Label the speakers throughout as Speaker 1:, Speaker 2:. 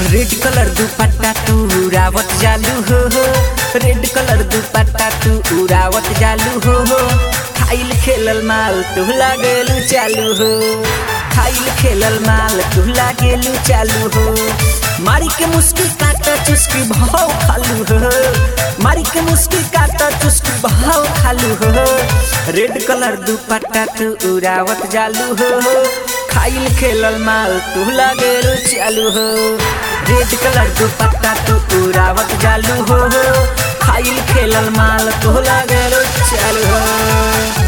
Speaker 1: red colour दुपट्टा तू उड़ावत जालू हो हो रेड कलर दुपट्टा तू उड़ावत जालू हो हो खाइल खेलल माल तू लागेलू चालू हो खाइल खेलल माल तू लागेलू चालू हो मारी के मुस्की काटा चुस्की भाव खालू हो मारी के मुस्की काटा चुस्की भाव खालू हो रेड कलर दुपट्टा तू उड़ावत जालू हो खाइल खेलल माल तू लागेलू चालू हो रेड कलर दुपट्टा तू उड़ावत जालू हो खाइल खेलल माल तू लागेलू चालू हो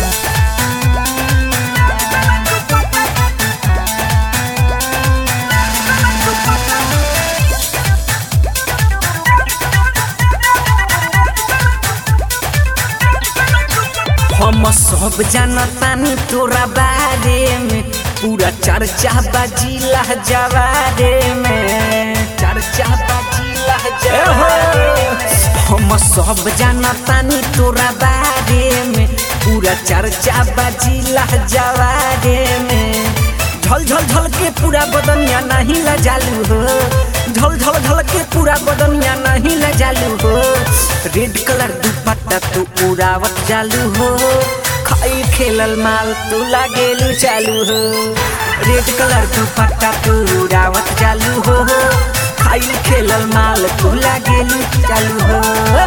Speaker 1: हम सब जानतानी तोरा बारे में पूरा चर्चा बाजिला जवारे में चर्चा बाजिला जवारे हम सब जानतानी तोरा बारे में पूरा चर्चा बाजिला जवारे में झल झल झल के पूरा बदनिया नहीं लजालू हो झल झल झल के पूरा बदनिया नहीं लजालू हो रेड कलर दुपट्टा तू उड़ावत जालू हो खाई खेलल माल तू लागेलू चालू हो रेड कलर दुपट्टा तू उड़ावत जालू हो खाई खेलल माल तू लागेलू चालू हो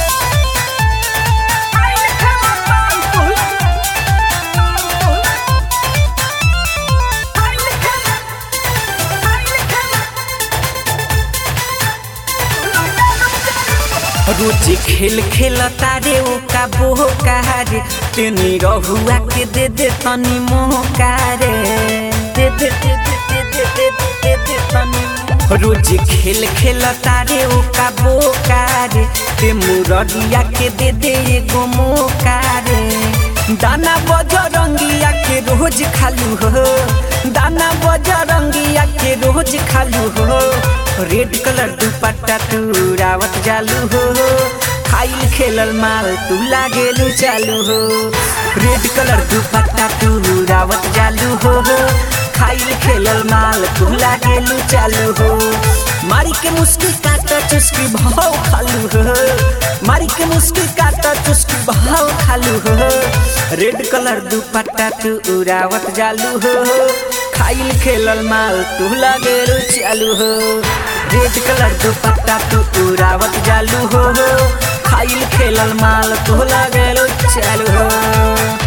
Speaker 1: रोज खेल खेल तारे ओ का बोह रे तेनी रहुआ के दे दे तनी मोह रे दे दे दे दे दे दे दे दे दे तनी रोज खेल खेल तारे ओ का बोह रे ते मुरलिया के दे दे एगो मोका रे दाना बजरंगिया के रोज खालू हो दाना बजरंगिया के रोज खालू हो रेड कलर दुपट्टा तू रावत जालू हो खाइल खेलल माल तू लागेलू चालू हो रेड कलर दुपट्टा तू रावत जालू हो खाइल खेलल माल तू लागेलू चालू हो मारी के मुस्की काटा चुस्की भाव खालू हो मारी के मुस्की काटा चुस्की भाव खालू हो रेड कलर दुपट्टा तू उड़ावत जालू हो खाइल खेलल माल तू लागेलू चालू हो रेड कलर दुपट्टा तू उड़ावत जालू हो खाइल खेलल माल तू लागेलू चालू हो